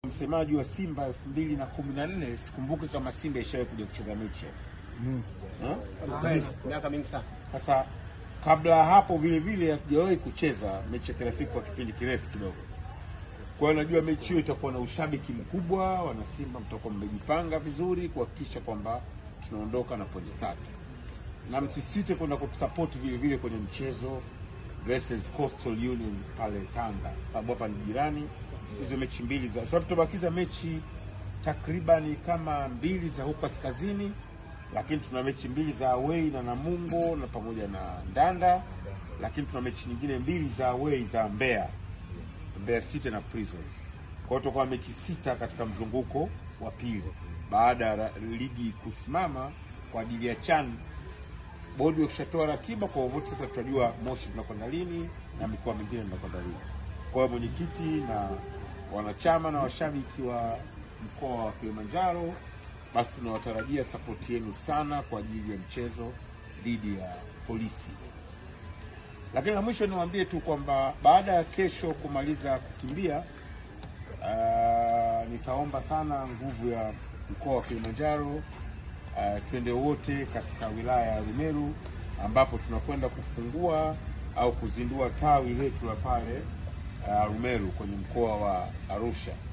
Msemaji wa Simba elfu mbili na kumi na nne sikumbuke kama Simba ishawahi kuja kucheza mechi Ha? miaka mingi sana. Sasa kabla ya hapo vile vile hatujawahi kucheza mechi ya kirafiki kwa kipindi kirefu kidogo. Kwa hiyo najua mechi hiyo itakuwa na ushabiki mkubwa, wana Simba mtakuwa mmejipanga vizuri kuhakikisha kwamba tunaondoka na pointi tatu, na msisite kwenda kutusapoti vile vile kwenye mchezo versus Coastal Union pale Tanga, sababu hapa ni jirani. Hizo mechi mbili za sababu tubakiza mechi takribani kama mbili za huko kaskazini, lakini tuna mechi mbili za away na Namungo na pamoja na Ndanda, lakini tuna mechi nyingine mbili za away za Mbeya, Mbeya City na Prisons. Kwa hiyo tutakuwa na mechi sita katika mzunguko wa pili baada ya ra- ligi kusimama kwa ajili ya CHAN bodi wakishatoa ratiba kwa wote, sasa tutajua Moshi tunakwenda lini na mikoa mingine tunakwenda lini. Kwa hiyo mwenyekiti na wanachama na washabiki wa mkoa wa Kilimanjaro, basi tunawatarajia sapoti yenu sana kwa ajili ya mchezo dhidi ya polisi. Lakini la mwisho niwaambie tu kwamba baada ya kesho kumaliza kukimbia, uh, nitaomba sana nguvu ya mkoa wa Kilimanjaro uh, twende wote katika wilaya ya Rumeru ambapo tunakwenda kufungua au kuzindua tawi letu la pale uh, Rumeru kwenye mkoa wa Arusha.